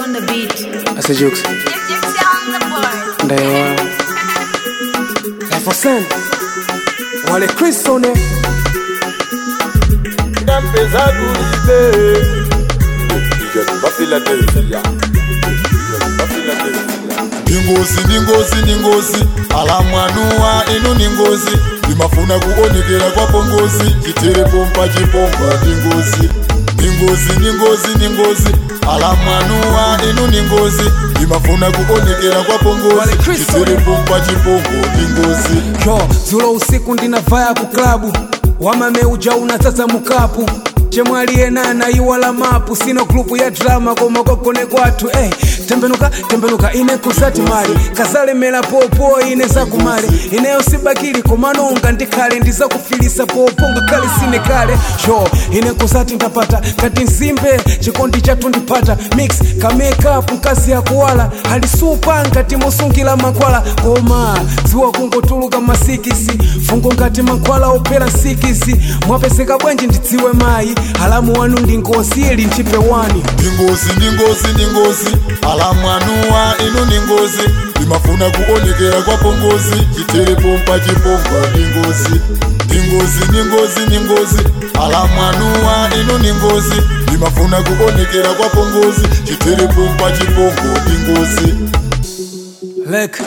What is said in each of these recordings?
on the beat. Ase jokes. Gypsy on the board. Ndaewa. Efosen wale Kristone Ndampeza kulibe Ija ba Philadelphia Ba Philadelphia ningozi ningozi ningozi alamwanuwa inu ningozi limafuna kuonekera kwapo ngozi chiterepompa chipompa ningozi ningozi ningozi ningozi alamwanuwa inu ningozi limafuna kuonekera kwapo Wale ngozi Kristo. chiterepompa chipompo ningozi yo zulo usiku ndinavaya ku klabu wamameuja unatata mukapu chemwaliyenana iwala mapu sino grupu ya drama koma kwagone kwathu ey tembenuka tembenuka ine kusati mali kazalemera popo ine zakumali ineyo sibakili komanonga ndikhale ndizakufilisa popo ngakhale sine kale yo ine kusati ndapata ngati nzimbe chikondi chathu ndipata mix ka makeup mkazi yakuwala alisupa ngati mosungira mankhwala koma dziwa kungotuluka masikisi fungo ngati mankhwala ophera nsikisi mwapezeka bwanji ndidziwe mayi alamu wanu ndi ngozi ili ntchipe wani ningozi ningozi ningozi alamwanuwa inu ningozi limafuna kuonekera kwapo ngozi chiterepompa chipompa ningozi ningozi ningozi ningozi alamwanuwa inu ningozi limafuna kuonekera kwapo ngozi chiterepompa chipompo ningozi lek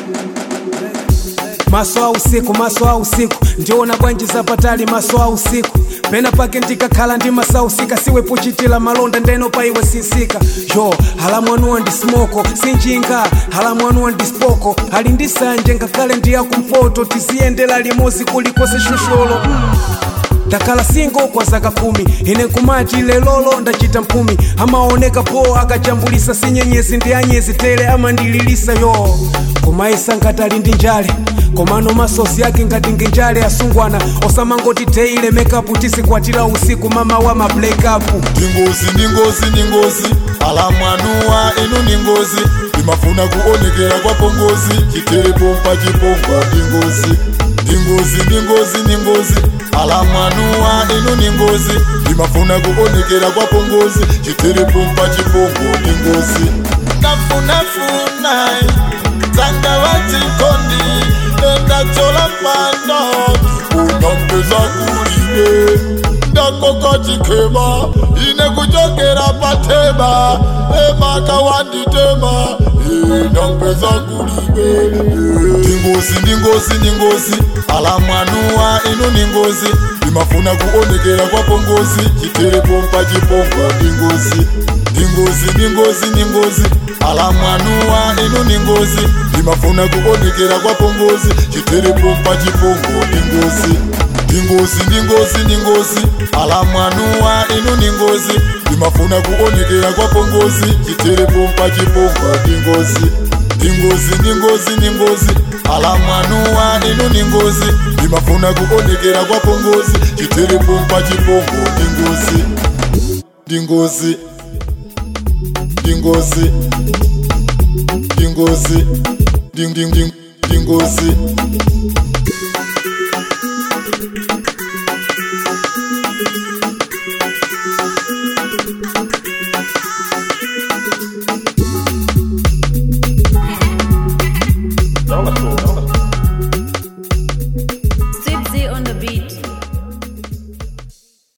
maso a usiku maso a usiku ndiona bwanji zapatali maso a usiku pena pake ndikakhala ndi masausika siwe puchitila malonda ndeno pa iwe sinsika yo halamwanuwa ndi smoko sinjinga halamwanuwa ndi spoko ali ndi sanje ngakhale ndiyakumpoto tiziyendera limozi kulikose shusholo mm. ndakhala singo kwa zaka kumi ine kumati lelolo ndachita mphumi amaoneka po akachambulisa sinyenyezi ndi anyezi tele amandililisa yo kumaisa ngati ali ndi njale komano masosi ake ngati nginjale asungwana osamangoti teile mekapu tisikwatira usiku mama wa mablekapu ningozi ningozi ningozi alamwanuwa inu ningozi limafuna kuonekera kwapo ngozi chiterepompa chipompa ningozi ningozi ningozi ningozi alamwanuwa inu ningozi limafuna kuonekera kwapo ngozi chiterepompa chipompo ningozi nafunafuna zanga wachikondi endachola pano unampeza kulibe ndakoko chikema ine kuchokera patema emaka wanditema nampeza kulibe ndingozi ndingozi ndingozi alamwanuwa inu ningozi limafuna kuonekera kwapo ngozi chiterepompa chipompa ndingozi ndingozi ndingozi ndingozi alamwanuwa inu ningozi limafuna kuonekera kwapo ngozi chiterepompa chipompo ndingozi ndingozi ndingozi ndingozi alamwanuwa inu ningozi limafuna kuonekera kwapo ngozi chiterepompa chipompa ndingozi ndingozi ndingozi ndingozi alamwanuwa inu ningozi limafuna kuonekera kwapo ngozi chiterepompa chipompo ndingozi ndingozi ndingozi ndingozi nding- nding- nding- ndingozi